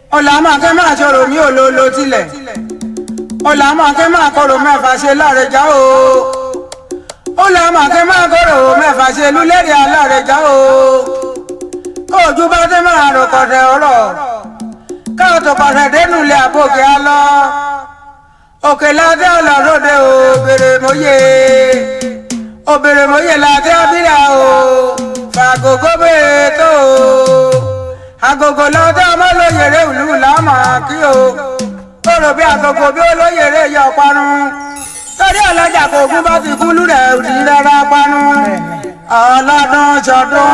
ọ̀làmọ̀kẹ́ máa ṣòro mi ò lo lo tilẹ̀ ọ̀làmọ̀kẹ́ máa kọ̀rọ̀ mẹ́fà ṣe láàrẹ̀já o ọ̀làmọ̀kẹ́ máa kọ̀rọ̀ mẹ́fà ṣe lúlẹ́rìí aláàrẹ̀já o ojú bá dé máa rò kọ̀dẹ̀ ọ̀rọ̀ káàtó pàṣẹ dénúlẹ̀ àbòkè á lọ òkè ládé ọ̀làròde o bèrè mọ́yé o bèrè mọ́yé ládé abíyá o fàgògó bèrè tó o agogo lọ́dọ̀ ọmọlóyèrè ìlú làmà kí o ó rò bí agogo bí olóyèrè yọ parun torí ọlọ́jà kò gún bá ti kú lúrẹ̀ òdì rárá parun ọlọ́dún ṣọdún.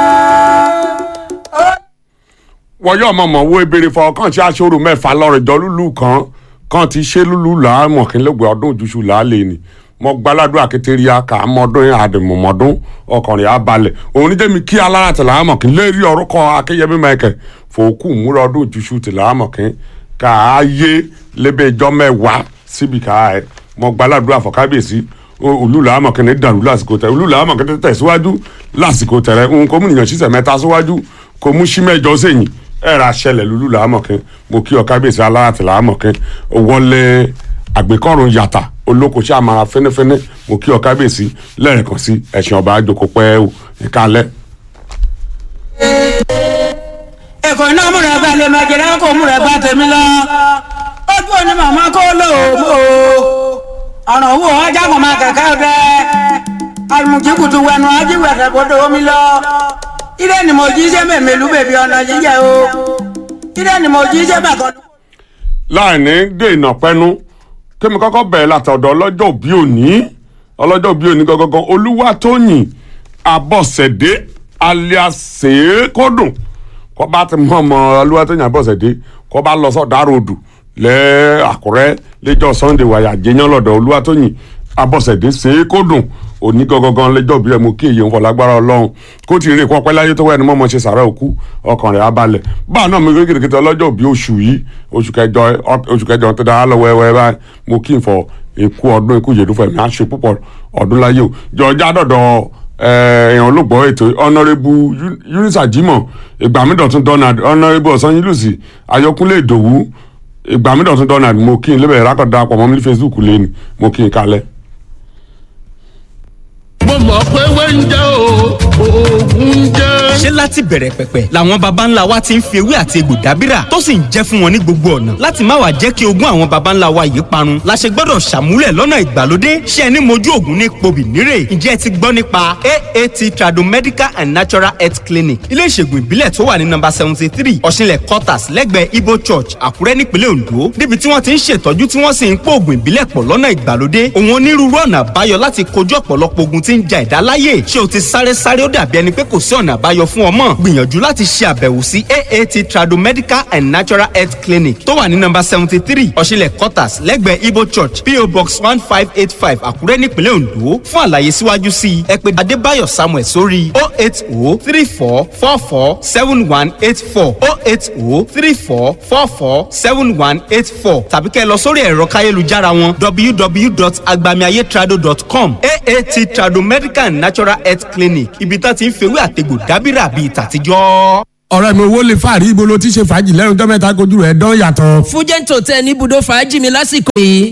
wọ́n yóò mọ̀ mọ̀ wo ebèrè fọ kàn tí aṣọ́rò mẹ́fà lọ́rẹ̀ jọ lúlù kan kàn ti ṣe lúlù làámọ̀ kí n lè gbé ọdún òjúṣu làálẹ̀ ni mo gbáládùn àkétérí aka mọdún àdìmọ̀mọ́dún ọkùnrin abalẹ̀ òun níjẹ́ mi kí alára tẹ̀lé àmọ̀ kí n lè rí orúkọ akéyẹmí michael fòókù múra ọdún òjúṣu tẹ̀lé àmọ̀ kí ká a yé lébè ìjọ mẹ́wàá síbi ká ẹ̀ mo gbáládùn àfọ̀kábíyèsí olùlà àmọ̀ kí ni dàrú lásìkò tẹ̀ olùlà àmọ̀ kí ni tẹ̀ síwájú lásìkò tẹ̀rẹ̀ n kò mú nìyàn sísẹ̀ mẹ́ta síwájú kò mú sí mẹ́jọ sẹ́yìn ẹ̀rọ aṣẹlẹ̀ lulùlà àmọ̀ kí mo kí ọ kábíyèsí alára tẹ̀lé àmọ̀ kí wọlé àgbékọ́rùn yàtà olóko tí a máa fẹ́nẹ́fẹ́nẹ́ mo kí ọ kábíyèsí lẹ́ẹ̀kan sí ẹ̀sìn ọba àjòkò pẹ́ o ìkálẹ̀. èkó iná múra gba lè máa jẹrẹ kó múra gba tèmi lọ ojú òní màmá kó lò ó mò ó ọ̀ràn owó ọjà kan máa kẹ̀kẹ́ ọdẹ alùmùjí kùtù wẹnu ajíwẹ̀sẹ̀ bọ́dọ̀ omi lọ ilé ni mo jí sẹ́ mèmèlú bèbí ọ̀nà jíjẹ o ilé ni mo jí sẹ́ bàtọ́. láì ní dènà pẹ́nu kémi kọ́kọ́ bẹ̀rẹ̀ látọ̀dọ̀ ọlọ́jọ́ òbí òní ọlọ́jọ́ òbí òní gangan olúwatóyìn abọ́sẹ̀dé aliasèé kódùn kọ́ bá ti mọ̀ ọmọ olúwatóyìn abọ́sẹ̀dé kọ́ bá lọ sọ́dà ròdù lẹ́ àkúrẹ́ lẹ́jọ́ sunday wàyà jẹyàn lọ́dọ̀ olúwatóyìn abọ́sẹ̀dé sèé kódùn òní gangan lẹ́jọ́ òbí rẹ̀ mú kí èyí ń fọ lágbára ọlọ́run kó ti rí ìkọ́ pẹ́ láyé tó wẹ̀ ní mọ́mọ́ ṣe sàrẹ́ òkú ọkàn rẹ̀ abalẹ̀ báà náà mo rí kìtìkìtì ọlọ́jọ́ òbí oṣù yìí oṣù kẹjọ oṣù kẹjọ tó dáa lọ wẹ́wẹ́ báyìí mo kí n fọ ikú ọdún ikú yèdú fẹ̀mí àṣẹ púpọ̀ ọdún láyé o jọjá dọ̀dọ̀ èèyàn olùgbọ́ ètò ọ̀nàrẹ́bù yunisa jimoh ìgbàmídọ̀tún donald ọ̀nàrẹ́bù ọ̀sányínlùsì ayọkúnlé ìdòwú ìgbàmídọ̀tún donald mo kí n lébẹ̀rẹ̀ rákọ̀dá pọ̀ mọ́ mi ní facebook lẹ́nu mo kí n kalẹ̀ mo mọ̀ pé wẹ́ńjẹ́ o oògùn jẹ́. ṣé láti bẹ̀rẹ̀ pẹ̀pẹ̀ làwọn baba ńlá wa ti ń fi ewé àti egbò dábìrà tó sì ń jẹ́ fún wọn ní gbogbo ọ̀nà láti má wàá jẹ́ kí ogún àwọn baba ńlá wa yìí parun la ṣe gbọ́dọ̀ ṣàmúlẹ̀ lọ́nà ìgbàlódé ṣé ẹni mojú ògùn ní pobì nírè ǹjẹ́ ẹ ti gbọ́ nípa aat tradomedical and natural health clinic ilé ìṣègùn ìbílẹ̀ tó wà ní nọ́mbà seventy three ọ̀ṣinlẹ̀ quarters lẹ́gbẹ̀ẹ́ ibo church àkúrẹ́ nípínlẹ̀ ondo níbi tí wọ́n ti ń ṣètọ́jú tí wọ́n sì ń pò ògùn ìbílẹ̀ pọ̀ lọ́nà ìgbàlódé òun onírúurú ọ̀nà àbáyọ láti kojú ọ̀pọ̀lọpọ̀ ogun tí ń ja ẹ̀dá láyè ṣé o ti sáré sáré ó dàbí ẹni pé kò sí ọ̀nà àbáyọ fún ọmọ gbìyànjú láti ṣe àbẹ̀wò sí aat tradomedical and natural health clinic tó wà ní nọ́mbà seventy three ọ̀ṣinlẹ̀ quarters lẹ́gbẹ̀ẹ́ ibo church po box one five eight five àkúrẹ́ nípínlẹ̀ ondo fún àlàyé síwájú sí i ẹ pè adébáyọ̀ samuel sórí o eight o three four four four seven one eight four o eight o three four four four seven one eight four tàbí kẹ́ ẹ lọ sórí ẹ̀rọ káyélujára wọn www.agbamiayetrado.com aat tradomedical and natural health clinic ibi tá ti ń fewé àtegbò dábìrà bíi tàtijọ́. ọ̀rẹ́ mi owó lè fàárí ibo ló ti ṣe fàájì lẹ́nu tó mẹ́ta kojú rẹ̀ dán yàtọ̀. fújẹ́ǹtò tẹ ní ibùdó fàájì mi lásìkò yìí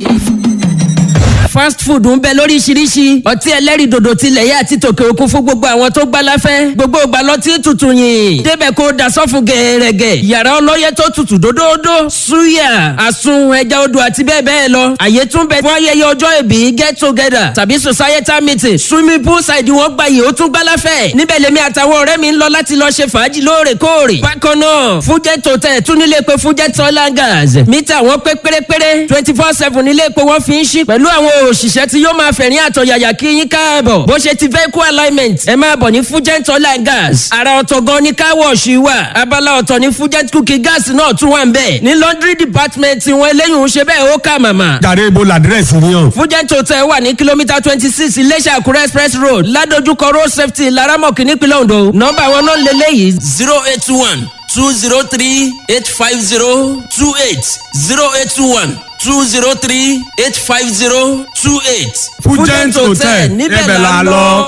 fast food ń bẹ lóríṣiríṣi ọtí ẹlẹ́rìí dòdò tilẹ̀ yá àti tòkè òkun fún gbogbo àwọn tó gbá láfẹ́ gbogbo ìgbà lọtí tutù yìn débẹ̀ kó da sọ́fun gẹ̀ẹ́rẹ́gẹ̀ yàrá ọlọ́yẹ tó tutù dódódó suya àsun ẹja odò àti bẹ́ẹ̀ bẹ́ẹ̀ lọ àyè tún bẹ fún ayẹyẹ ọjọ́ ìbí get together tàbí societal meeting swimming pool side wọn gba yìí ó tún gbá láfẹ́ níbẹ̀ lèmi àtàwọn ọ̀rẹ́ mi ń lọ láti lọ ṣe fàájì lóòrèkóòrè bákan náà fújẹ́ tòtẹ́ tún nílé pé fújẹ́ tọ́lá gas mítà wọn pé pérépéré twenty four seven nílé pé wọ́n fi ń ṣí pẹ̀lú àwọn òṣìṣẹ́ tí yóò máa fẹ̀rín àtọ̀yàyà kí yín káàbọ̀ bó ṣe ti vehicle alignment ẹ máa bọ̀ ní fugent oil and gas ara ọ̀tọ̀ gan ni car wash wà abala ọ̀tọ̀ ní fugent cooking gas náà tún wà ń bẹ̀ ní laundry department wọn eléyìí ń ṣe bẹ́ẹ̀ ó kà màmá. jàre ibo làdírẹ́sì ni o. fugent hotel wà ní kìlómítà twenty six iléṣà àkúrẹ́ express road ládojúkọ road safety laramọ̀kì nípínlẹ̀ ondo nọ́mbà wọn náà lélẹ́yìí zero eight one two zero three eight five zero two eight zero eight one two zero three eight five zero two eight. fújẹ́ǹtì hotel níbẹ̀ la lọ.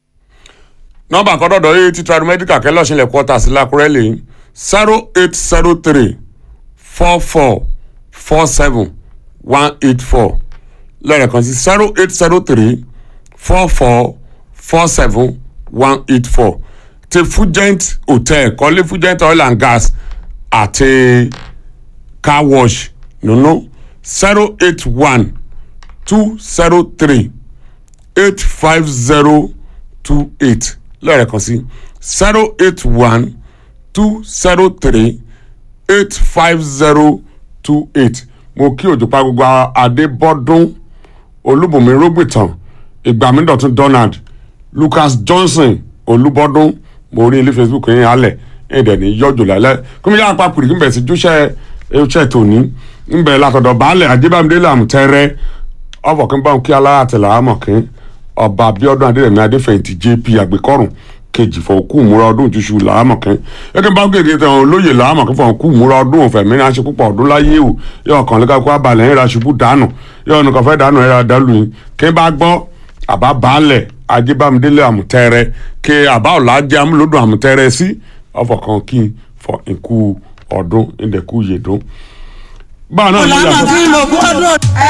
nọmba kan dọ̀dọ̀ yìí ti tradomedical kẹlẹ́ ọ̀ṣinlẹ̀ quarters lákúrẹ́ lè zero eight zero three four four four seven one eight four lẹ́ẹ̀kan sí zero eight zero three four four four seven one eight four ti fugent hotel kọ́lé fugent oil and gas àti car wash nínú zero eight one two zero three eight five zero two eight lẹ́ẹ̀kan sí zero eight one two zero three eight five zero two eight mo kí òjòpá gbogbo adébọ́dún olúbùnmi rógbìtàn ìgbàmídọ̀tún donald lucas johnson olúbọ́dún mo rí ilé facebook yẹn alẹ̀ ẹ̀dẹ̀ ní yọjò lálẹ́ kọ́mi yára pa pìrìkì bẹ̀rẹ̀ sí júṣẹ́ ẹ̀ṣẹ̀ tòní ń bẹ̀rẹ̀ látọ̀dọ̀ baálẹ̀ adébámidé làmùtẹ́rẹ́ ọ̀fọ̀kín báwọn kí alára àtẹ̀là àmọ̀kín ọba abiodun adérẹ̀mí adéfẹ̀yìntì jp àgbékọ́rùn kejì fọ òkú múra ọdún ìtúṣu làámọ̀kín gẹ́gẹ́ bá gègé tẹ̀ ọ́n lóye làámọ̀kín fọ òkú múra ọdún òfẹ̀mí ní aṣọ púpọ̀ ọdún láyé o yọ ọkàn lẹ́ka kó abalẹ̀ ń ra ṣubú dànù yọ ọ̀nà kan fẹ́ dànù ẹ̀ ra dàlù yìí kí n bá gbọ́ àbá baálẹ̀ ajébámidélé àmùtẹ́rẹ́ kí àbá ọ̀la jẹ́ amúlòdùn àmùtẹ́rẹ́ sí ọ̀fọ̀kan kí n fọ ìkú ọdún ìdẹ̀kú yèdún. báwọn náà ló ọ̀làmọ̀ yàtọ̀ kí n lò kú ọdún. ẹ